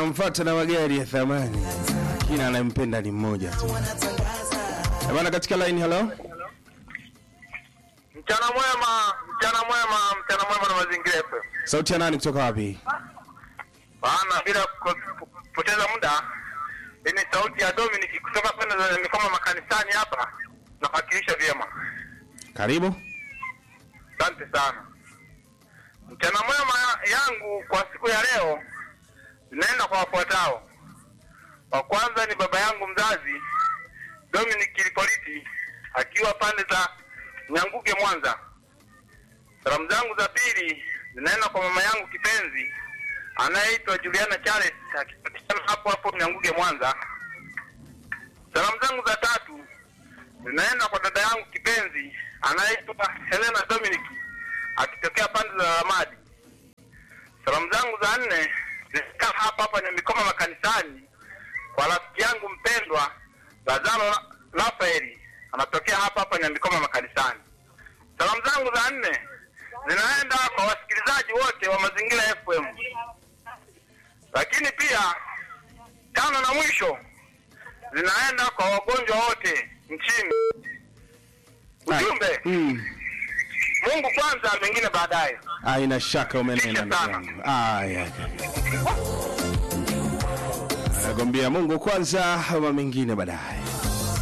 wanamfuata na magari ya thamani, kila anayempenda ni mmoja tu. Eh, Bana, katika line, hello. Mchana mwema, mchana mwema, mchana mwema na mazingira FM. Sauti ya nani kutoka wapi? Bana, bila ku- kupoteza muda, hii ni sauti ya Dominic kutoka pande za mikoma makanisani hapa, nawakilisha vyema. Karibu. Asante sana. Mchana mwema yangu kwa siku ya leo inaenda kwa wafuatao. Wa kwanza ni baba yangu mzazi Dominic Lipoliti akiwa pande za Nyanguge Mwanza. Salamu zangu za pili zinaenda kwa mama yangu kipenzi anayeitwa Juliana Charles akipatikana hapo hapo Nyanguge Mwanza. Salamu zangu za tatu zinaenda kwa dada yangu kipenzi anayeitwa Helena Dominic akitokea pande za Ramadi. Salamu zangu za nne zinakaa hapa hapa Nyamikoma makanisani kwa rafiki yangu mpendwa Lazaro La- Rafaeli anatokea hapa hapa Nyamikoma makanisani. Salamu zangu za nne zinaenda kwa wasikilizaji wote wa Mazingira FM, lakini pia tano na mwisho zinaenda kwa wagonjwa wote nchini. Ujumbe, Mm. Mungu kwanza, mengine baadaye. Haina shaka umenena Kisha ndugu sana. yangu. Aya. Anakwambia Mungu kwanza, ama mengine baadaye.